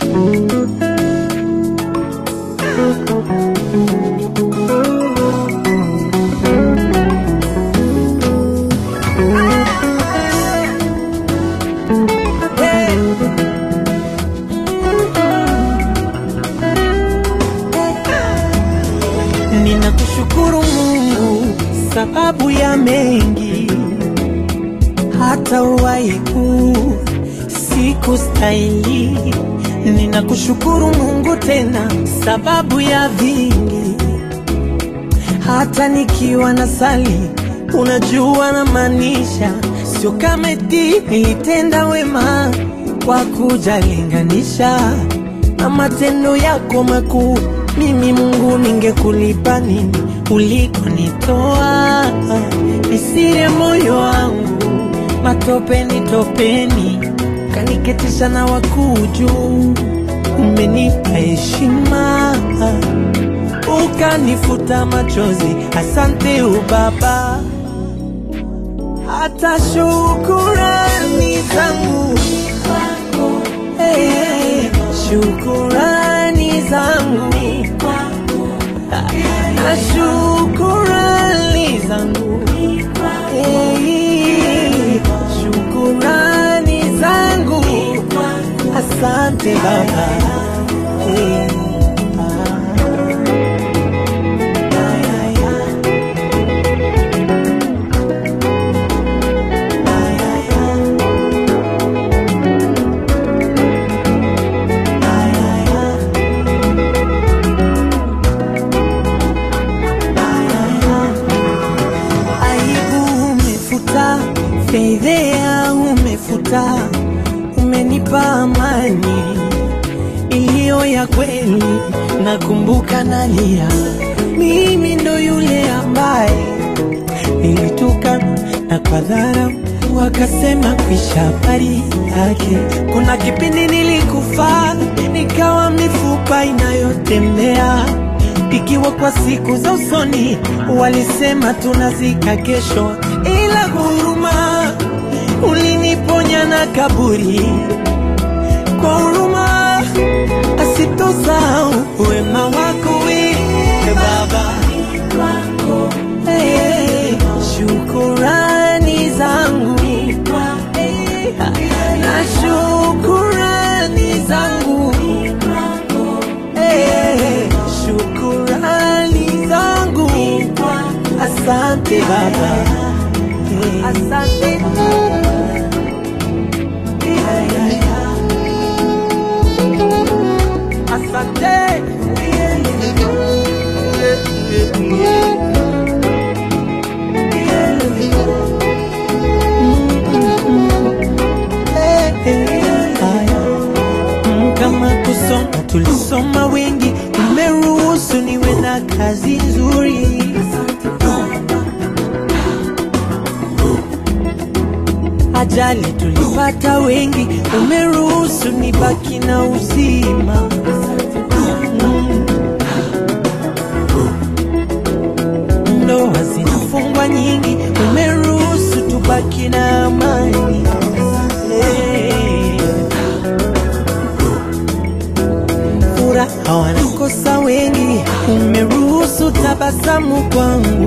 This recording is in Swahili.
Ninakushukuru Mungu sababu ya mengi, hata uwaiku siku stahili. Ninakushukuru Mungu tena sababu ya vingi, hata nikiwa na sali, unajua na maanisha, sio kama eti nilitenda wema kwa kujalinganisha na matendo yako makuu. Mimi Mungu, ningekulipa nini ulikonitoa? Nisire moyo wangu matopeni topeni, kaniketisha na wakuu juu. Umenipa heshima ukanifuta machozi, asante ubaba. Hata shukurani zangu Hey, shukurani zangu na shukurani zangu Hey, shukurani zangu asante baba Hey, aibu umefuta, fedhea umefuta, umenipa amani iliyo ya kweli. Nakumbuka nalia, mimi ndo yule ambaye nilituka na kwa dhara wakasema kwisha habari yake. Kuna kipindi nilikufa nikawa mifupa inayotembea ikiwa kwa siku za usoni walisema tunazika kesho, ila huruma uliniponya na kaburi kwa huruma asitosahau wema wako wewe Baba. Hey, shukurani zangu Hey, na shukurani zangu Hey, shukurani zangu asante Baba Hey, asante asante Mm, kama kusoma tulisoma wengi, umeruhusu niwe na kazi nzuri. Ajali tulipata wengi, umeruhusu nibaki na uzima. Mm. Ndoa zinafungwa nyingi, umeruhusu tubaki na amani. Hey. Furaha wanakosa wengi, umeruhusu tabasamu kwangu.